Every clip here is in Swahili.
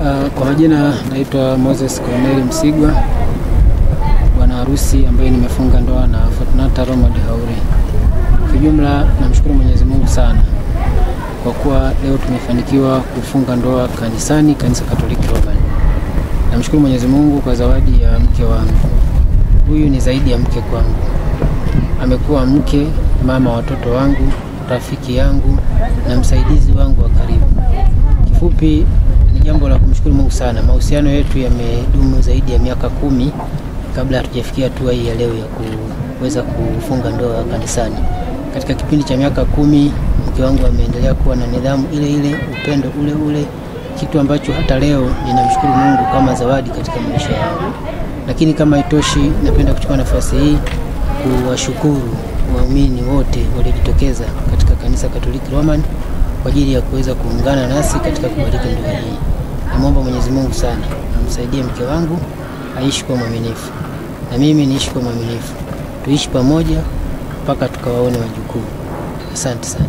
Uh, kwa majina naitwa Moses Corneli Msigwa, bwana harusi ambaye nimefunga ndoa na Fortunata Romad Haure. Kijumla namshukuru Mwenyezi Mungu sana kwa kuwa leo tumefanikiwa kufunga ndoa kanisani, kanisa Katoliki Roman. Namshukuru Mwenyezi Mungu kwa zawadi ya mke wangu. Huyu ni zaidi ya mke kwangu, amekuwa mke, mama watoto wangu, rafiki yangu na msaidizi wangu wa karibu. Kifupi ni jambo la kumshukuru Mungu sana. Mahusiano yetu yamedumu zaidi ya miaka kumi kabla hatujafikia hatua hii ya leo ya kuweza kufunga ndoa kanisani. Katika kipindi cha miaka kumi mke wangu ameendelea kuwa na nidhamu ile ile, upendo ule ule, kitu ambacho hata leo ninamshukuru Mungu kama zawadi katika maisha yangu. Lakini kama itoshi, napenda kuchukua nafasi hii kuwashukuru waumini wote waliojitokeza katika kanisa Katoliki Roman kwa ajili ya kuweza kuungana nasi katika kubariki ndoa hii. Namwomba Mwenyezi Mungu sana amsaidie mke wangu aishi kwa mwaminifu na mimi niishi kwa mwaminifu, tuishi pamoja mpaka tukawaone wajukuu. Asante sana.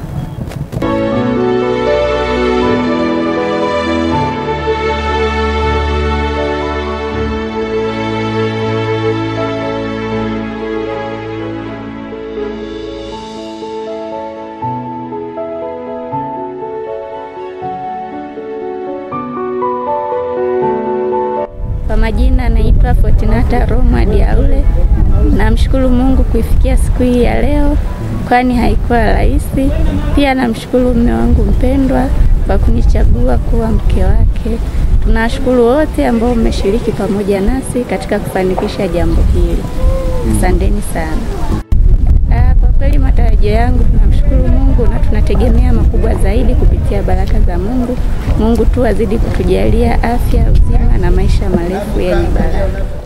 Kwa majina naitwa Fortunata Romad Haule. Namshukuru Mungu kuifikia siku hii ya leo, kwani haikuwa rahisi. Pia namshukuru mume wangu mpendwa kwa kunichagua kuwa mke wake. Tunawashukuru wote ambao mmeshiriki pamoja nasi katika kufanikisha jambo hili. Asanteni sana. Ah, Kwa kweli matarajio yangu tunamshukuru Mungu na tunategemea makubwa zaidi kupitia baraka za Mungu. Mungu tu azidi kutujalia afya, uzima na maisha marefu yenye baraka.